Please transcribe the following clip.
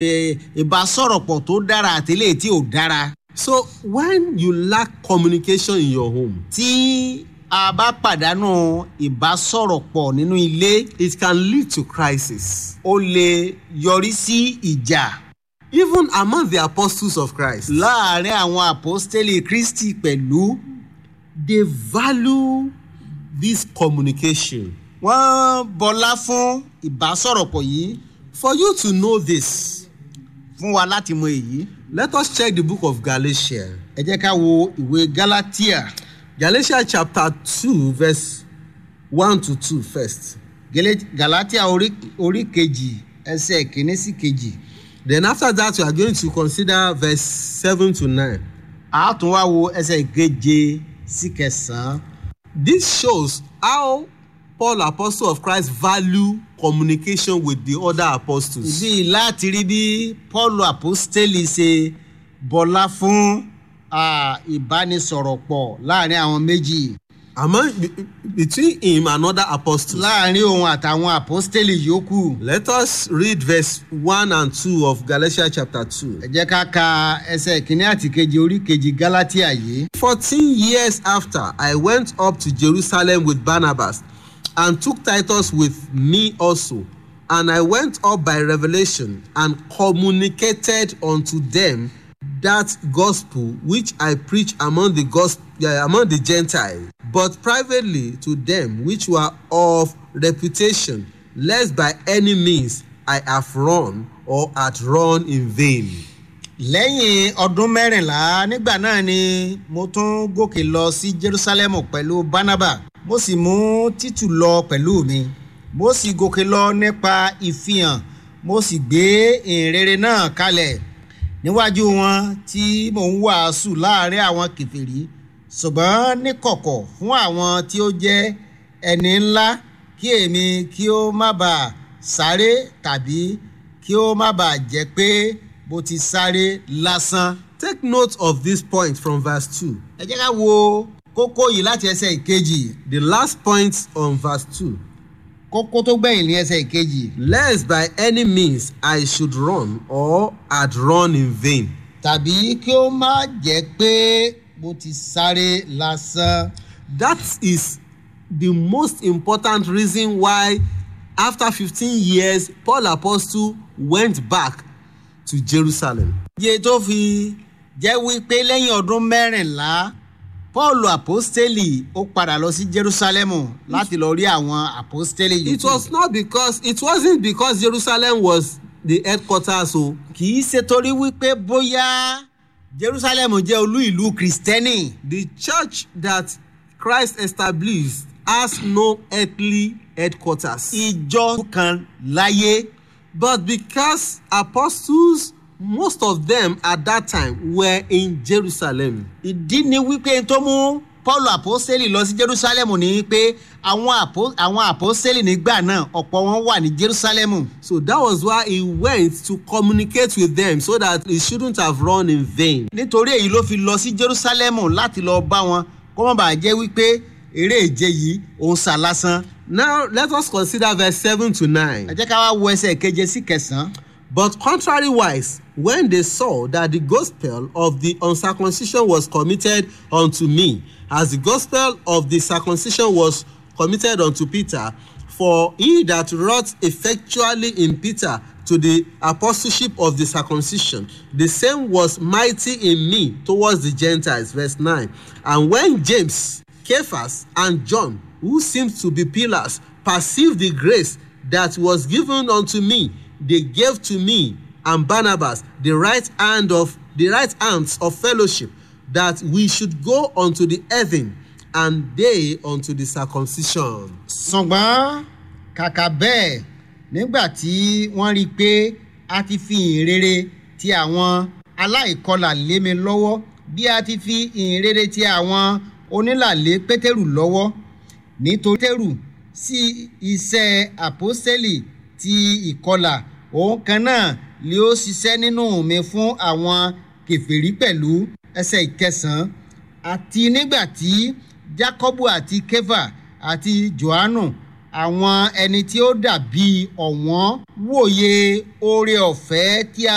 eh, ìbásọ̀rọ̀pọ̀ tó dára àti eléyìí tí ò dára. So when you lack communication in your home, tí a bá pàdánù ìbásọ̀rọ̀pọ̀ nínú ilé it can lead to crisis. ó lè yọrí sí ìjà Even among the apostles of Christ, láàrin àwọn àpọ́stélì kristi pẹ̀lú they value this communication. wọ́n bọlá fún ìbásọ̀rọ̀pọ̀ yìí For you to know this, fún wa láti mọ èyí. let us check the book of Galatians. ẹ jẹ́ ká wo ìwé galatia Galatians chapter 2, verse 1 to 2 first. Gele- galatia orí orí kejì ẹsẹ̀ kìíní sí kejì Then after that, we are going to consider verse 7 to 9. a tún wá wo ẹsẹ̀ keje sí kẹsàn-án. This shows how Paul, apostle of Christ, value communication with the other apostles. ìbí láti rí bí paul apostoli ṣe bọlá fún ah, ìbánisọ̀rọ̀ pọ̀ láàrin àwọn méjì Among be- between him and other apostles. láàrin òun àtàwọn apostoli yòókù. Let us read verse 1 and 2 of Galatians chapter 2. ẹ jẹ́ ká ka ẹsẹ̀ kìíní àti kejì orí kejì galatia yìí. 14 years after, I went up to Jerusalem with Barnabas and took Titus with me also. And I went up by revelation and communicated unto them that gospel which I preach among the gospel among the Gentiles, but privately to them which were of reputation, lest by any means I have run or had run in vain. lẹ́yìn ọdún mẹ́rìnlá nígbà náà ni mo tún gòkè lọ sí jerusalem pẹ̀lú barnaba mo sì mú títù lọ pẹ̀lú mi mo sì gòkè lọ nípa ìfihàn mo sì gbé ìrere náà kalẹ̀ níwájú wọn tí mò ń wàásù láàrin àwọn kẹfìrí ṣùgbọ́n níkọ̀kọ̀ fún àwọn tí ó jẹ́ ẹni ńlá kí èmi kí ó má bàa sáré tàbí kí ó má bàa jẹ́ pé bó ti sáré lásán. Take note of this point from verse 2. ẹ jẹ́ ká wo kókó yìí láti ẹsẹ̀ ìkejì The last point on verse 2. kókó tó gbẹ̀yìn ní ẹsẹ̀ ìkejì Lest by any means I should run or had run in vain. tàbí kí ó má jẹ́ pé bó ti sáré lásán. That is the most important reason why, after 15 years, Paul Apostle went back to Jerusalem. iye tó fi jẹ́ wípé lẹ́yìn ọdún mẹ́rìnlá paul apostoli ó padà lọ sí jerusalem láti lọ rí àwọn apostoli yìí. It was not because, it wasn't because Jerusalem was the headquarters, so kì í ṣe torí wípé bóyá jerusalem jẹ́ olú ìlú kristẹni. the church that Christ established has no earthly headquarters. ìjọ kan láyé But because apostles, most of them at that time were in Jerusalem. ìdí ni wípé tó mú paul apostoli lọ sí jerusalem ni pé àwọn apo- àwọn apostoli nígbà náà ọ̀pọ̀ wọn wà ní jerusalem. So that was why he went to communicate with them so that he shouldn't have run in vain. nítorí èyí ló fi lọ sí jerusalem láti lọ bá wọn kó má bàa jẹ́ wípé eré ìje yìí òun sà lásán. Now let us consider verse 7 to ẹ 9. jẹ́ ká wá wo ẹsẹ̀ keje sí kẹsàn-án. But contrariwise, when they saw that the gospel of the uncircumcision was committed unto me, as the gospel of the circumcision was committed unto Peter, for he that wrought effectually in Peter to the apostleship of the circumcision, the same was mighty in me towards the Gentiles. Verse 9. And when James, Cephas, and John, who seemed to be pillars, perceived the grace that was given unto me, they gave to me and Barnabas the right hand of the right hands of fellowship, that we should go unto the heaven, and they unto the circumcision. ṣùgbọ́n kàkà bẹ́ẹ̀ nígbà tí wọ́n rí i pé a ti fi ìhìnrere ti àwọn aláìkọlà lé mi lọ́wọ́ bí a ti fi ìhìnrere ti àwọn onílàlé pétérù lọ́wọ́ nítorí pétérù sí iṣẹ́ àpọ́sẹ́lì ti ìkọlà òun kan náà ni ó ṣiṣẹ́ nínú mi fún àwọn kẹfìrí pẹ̀lú ẹsẹ̀ ìkẹsàn-án àti nígbà tí jákọ́bù àti kéfà àti johannu àwọn ẹni tí ó dàbí ọ̀wọ́n wòye oore ọ̀fẹ́ tí a